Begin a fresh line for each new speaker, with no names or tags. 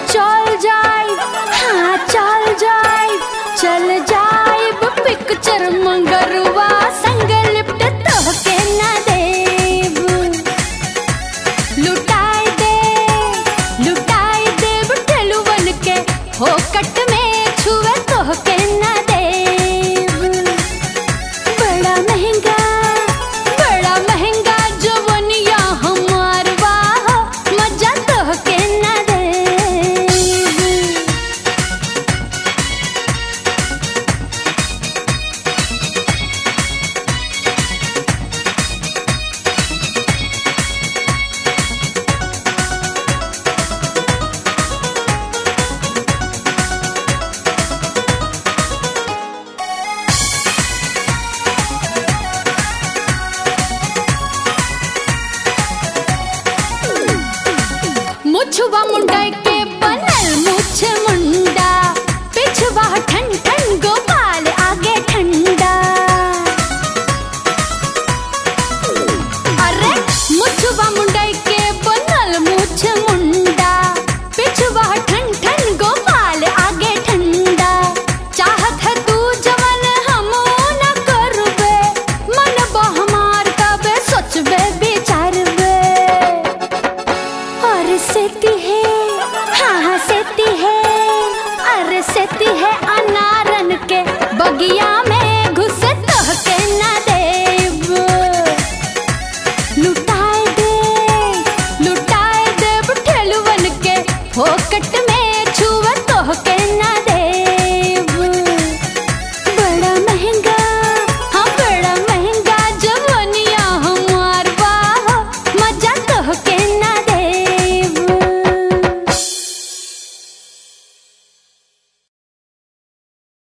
चल जाए हाँ चल जाए चल जाए पिक्चर मंगरवा संग लिप्ट तोहके ना देव लुटाए दे लुटाए देव ठेलुवन के हो कट में छुए तोहके ना देव बड़ा महंगा बड़ा महंगा जवनिया हमार वाह मजा तोहके ना देव मुछवा मुंडा के बनल मुछ मुंडा पिछवा ठन ठन गोपाल आगे ठंडा अरे मुछवा मुंडा के बनल मुछ मुंडा पिछवा ठन ठन गोपाल आगे ठंडा चाहत है तू जवन हम न करबे मन हमार तबे सोचबे विचारबे और सेती है हाँ हाँ सेती है अरे सेती है अनारन के बगिया में